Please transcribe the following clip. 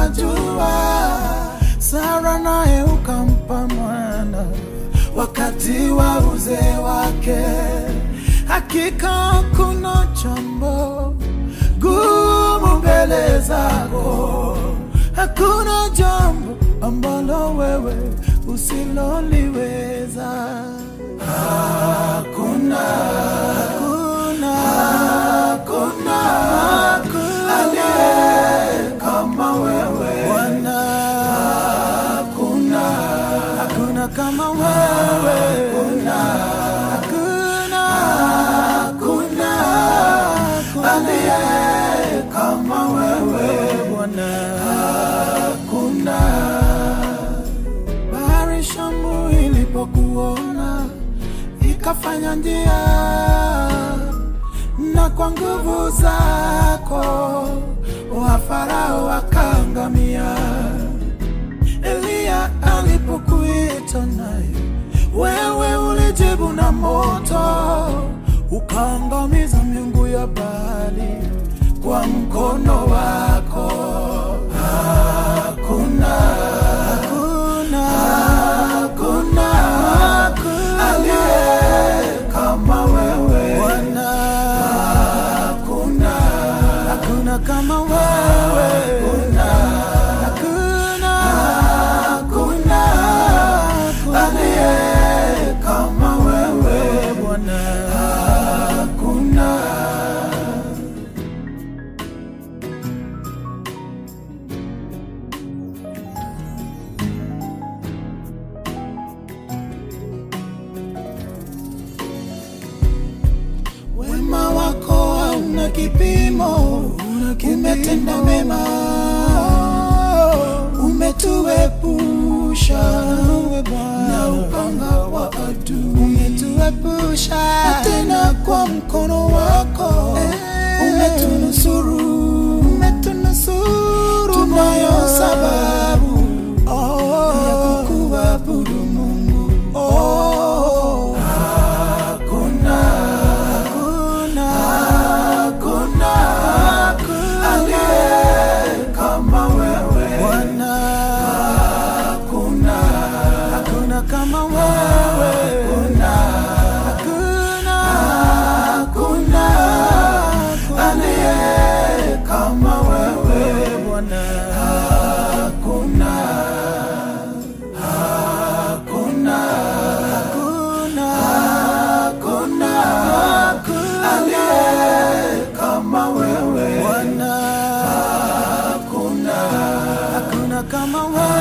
tunajua Sara naye ukampa mwana wakati wa uzee wake. Hakika kuna jambo gumu mbele zako, hakuna jambo ambalo wewe usiloliweza. Hakuna, hakuna, hakuna, aliye kama wewe Bwana. Hakuna, hakuna kama wewe. Hakuna, hakuna, hakuna, aliye kama wewe Bwana. Hakuna. Bahari Shamu ilipokuona ikafanya njia, na kwa nguvu zako wa Farao wakaangamia. Eliya alipokuita naye, wewe ulijibu na moto, ukaangamiza miungu ya Baali kwa mkono wako. Hakuna, hakuna, hakuna, aliye kama wewe Bwana. Hakuna, hakuna kama wewe. Hakuna, hakuna, hakuna, aliye kama wewe Bwana. Hakuna. Wema wako hauna kipimo, umetenda mema, umetuepusha na upanga wa adui, umetuepusha tena kwa mkono wako umetunusuru, umetunusuru. Tunayo sababu ya kukuabudu Mungu. Oh, hakuna hakuna hakuna aliye kama wewe Bwana. Hakuna hakuna kama wewe hakuna hakuna hakuna aliye kama wewe Bwana. Hakuna hakuna hakuna hakuna aliye kama wewe Bwana. Hakuna hakuna kama wewe